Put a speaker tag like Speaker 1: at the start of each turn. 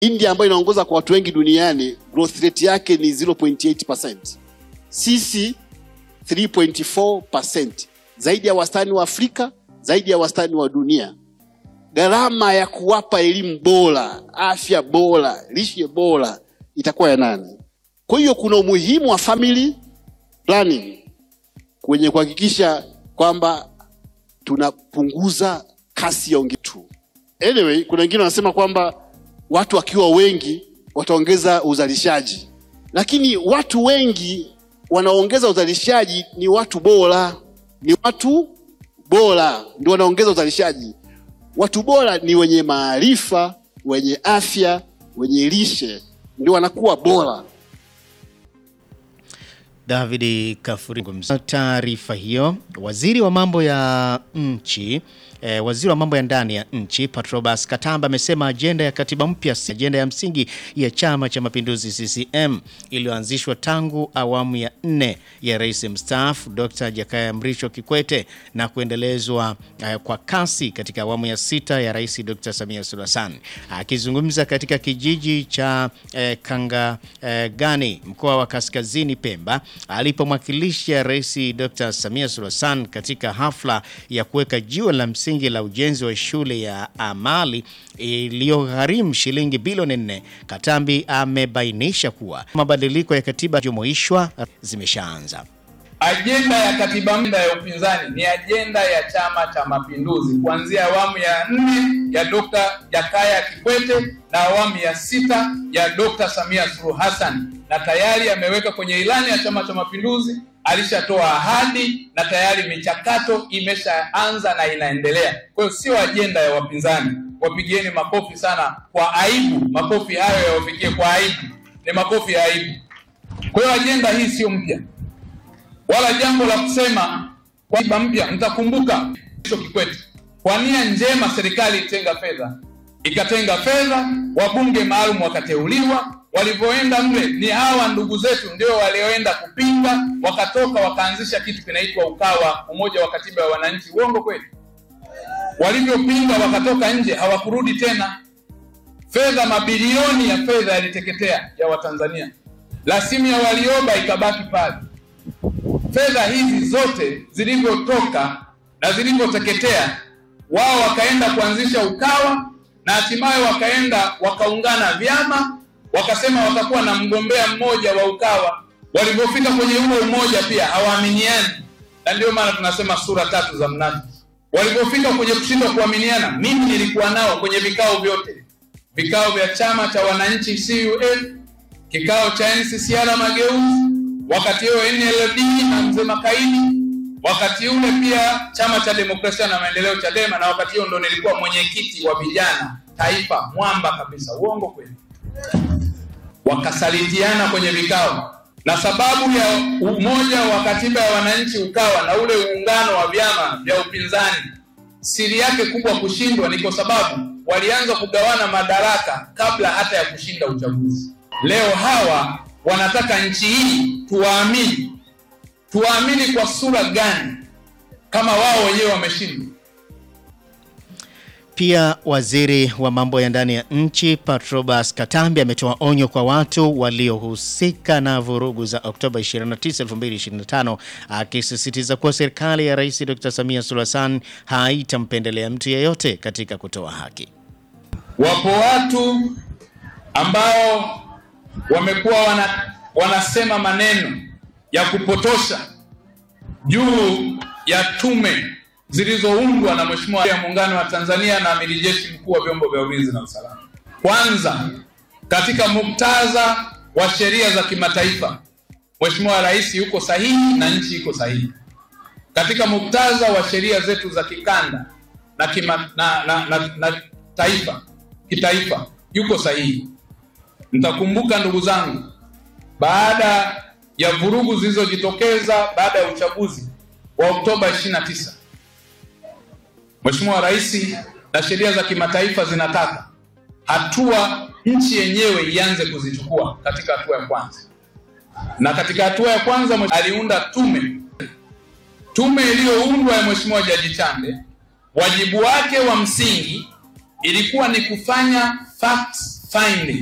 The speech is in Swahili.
Speaker 1: India ambayo inaongoza kwa watu wengi duniani growth rate yake ni 0.8%. Sisi 3.4%, zaidi ya wastani wa Afrika, zaidi ya wastani wa dunia. Gharama ya kuwapa elimu bora, afya bora, lishe bora itakuwa ya nani? Kwa hiyo kuna umuhimu wa family planning kwenye kuhakikisha kwamba tunapunguza kasi ya ongetu. Anyway, kuna wengine wanasema kwamba watu wakiwa wengi wataongeza uzalishaji, lakini watu wengi wanaongeza uzalishaji ni watu bora, ni watu bora ndio wanaongeza uzalishaji. Watu bora ni wenye maarifa, wenye afya, wenye lishe, ndio wanakuwa bora.
Speaker 2: David Kafuri. Taarifa hiyo, waziri wa mambo ya nchi eh, waziri wa mambo ya ndani ya nchi Patrobas Katamba amesema ajenda ya katiba mpya si ajenda ya msingi ya Chama cha Mapinduzi CCM iliyoanzishwa tangu awamu ya nne ya rais mstaafu Dr. Jakaya Mrisho Kikwete na kuendelezwa eh, kwa kasi katika awamu ya sita ya rais Dr. Samia Suluhu Hassan. Akizungumza katika kijiji cha eh, Kangagani eh, mkoa wa Kaskazini Pemba alipomwakilisha rais Dr. Samia Suluhu Hassan katika hafla ya kuweka jiwe la msingi la ujenzi wa shule ya amali iliyogharimu shilingi bilioni nne. Katambi amebainisha kuwa mabadiliko ya katiba jumuishwa zimeshaanza.
Speaker 3: Ajenda ya katiba mpya ya upinzani ni ajenda ya Chama cha Mapinduzi kuanzia awamu ya nne ya Dr. Jakaya Kikwete na awamu ya sita ya Dr. Samia Suluhu Hassan, na tayari ameweka kwenye ilani ya Chama cha Mapinduzi, alishatoa ahadi na tayari michakato imeshaanza na inaendelea. Kwa hiyo sio ajenda ya wapinzani. Wapigieni makofi sana kwa aibu, makofi hayo yawafikie kwa aibu, ni makofi ya aibu. Kwa hiyo ajenda hii sio mpya wala jambo la kusema kwa katiba mpya. Mtakumbuka Kikwete, kwa nia njema serikali itenga fedha, ikatenga fedha, wabunge maalum wakateuliwa. Walivyoenda mle, ni hawa ndugu zetu ndio walioenda kupinga, wakatoka wakaanzisha kitu kinaitwa Ukawa, umoja wa katiba ya wananchi. Uongo kweli? Walivyopinga wakatoka nje, hawakurudi tena. Fedha, mabilioni ya fedha yaliteketea ya Watanzania. Rasimu ya Warioba ikabaki pale fedha hizi zote zilivyotoka na zilivyoteketea, wao wakaenda kuanzisha Ukawa na hatimaye wakaenda wakaungana vyama, wakasema watakuwa na mgombea mmoja wa Ukawa. Walivyofika kwenye huo umoja pia hawaaminiani, na ndio maana tunasema sura tatu za mnafiki. Walivyofika kwenye kushindwa kuaminiana, mimi nilikuwa nao kwenye vikao vyote, vikao vya chama cha wananchi CUF, kikao cha NCCR Mageuzi wakati huo NLD na mzee Makaini, wakati ule pia chama cha demokrasia na maendeleo Chadema, na wakati huo ndo nilikuwa mwenyekiti wa vijana taifa, mwamba kabisa. Uongo kweli? Wakasalitiana kwenye vikao, na sababu ya umoja wa katiba ya wananchi Ukawa na ule uungano wa vyama vya upinzani, siri yake kubwa kushindwa ni kwa sababu walianza kugawana madaraka kabla hata ya kushinda uchaguzi. Leo hawa wanataka nchi hii tuwaamini. Tuwaamini kwa sura gani kama wao wenyewe wameshindwa?
Speaker 2: Pia waziri wa mambo ya ndani ya nchi Patrobas Katambi ametoa onyo kwa watu waliohusika na vurugu za Oktoba 29, 2025 akisisitiza kuwa serikali ya Rais Dr. Samia Suluhu Hassan haitampendelea mtu yeyote katika kutoa haki.
Speaker 3: Wapo watu ambao wamekuwa wana, wanasema maneno ya kupotosha juu ya tume zilizoundwa na Mheshimiwa ya Muungano wa Tanzania na Amiri Jeshi Mkuu wa Vyombo vya Ulinzi na Usalama. Kwanza, katika muktadha wa sheria za kimataifa, Mheshimiwa Rais yuko sahihi na nchi iko sahihi. Katika muktadha wa sheria zetu za kikanda na, kima, na, na, na, na taifa kitaifa yuko sahihi. Mtakumbuka ndugu zangu, baada ya vurugu zilizojitokeza baada ya uchaguzi wa Oktoba 29, Mheshimiwa Rais na sheria za kimataifa zinataka hatua nchi yenyewe ianze kuzichukua katika hatua ya kwanza, na katika hatua ya kwanza aliunda tume. Tume iliyoundwa ya Mheshimiwa Jaji Chande, wajibu wake wa msingi ilikuwa ni kufanya facts finally